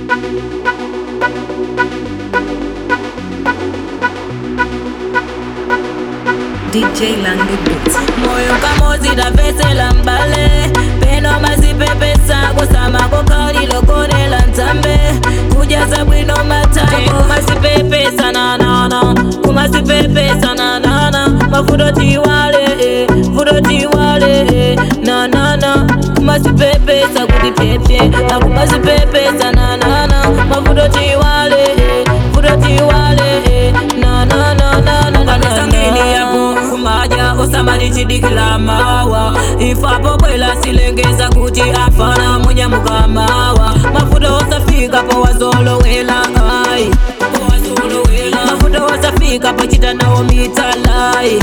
DJ Lange Beats. moyo kamozi tapesela mbale peno mazipepesa kusama kokalilokolela nzambe kujaza bwino matako kumazipepesa nanana kumazipepesa nanana mafuto tiwale eh, futo tiwale eh, nanana kumazipepesa kuti pyepye akumazipepesa nanana mafuto tiwale eh, futo tiwale eh, nananananananangini yako kumaja osamalichidikila mawa ifapo bwela silengeza kuti afana munyamukamawa mafuta osafika po wazolowela ai mafuta osafika pochita nawo mitalai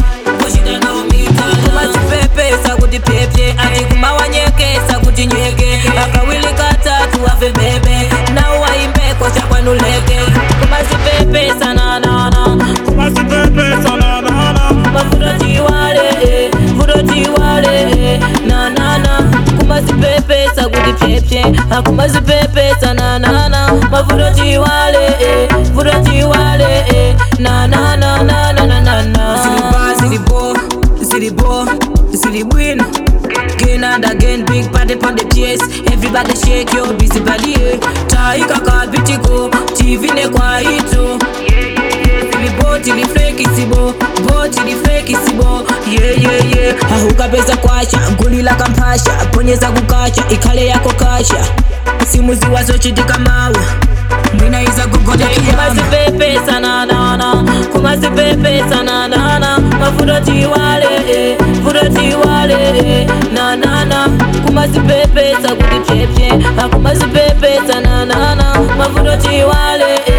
kumazipepesa kuti pyepye ati kumawanyekesa kuti nyeke akawili katatu afe bebe nawo waimbeko chakwanuleke kumazipepesa nanana kumazipepesa nanana mafuta tiwale eh, futo tiwale eh, nanana kumazipepesa kuti pyepye akumazipepesa nanana mafuta tiwale eh, futo tiwale eh, nanananananana zilibo zilibo zilibwino Again and again, big party on the chase. Everybody shake your busy body. eh. Taika kabitiko, TV ne kwa hito. Tilibo tilifleki sibo, bo tilifleki sibo. Yeah yeah yeah. Ahuka pesa kwasha, gulila kampasha, ponyeza kukacha, ikale yako kasha. Simuzi wazochitika mawa. Mwina iza kugoja kumazipepesa nanana kumazipepesa nanana mafuto tiwale eh, futo tiwale eh, nanana kumazipepesa kuti pyepye akumazipepesa nanana mafuto tiwale eh,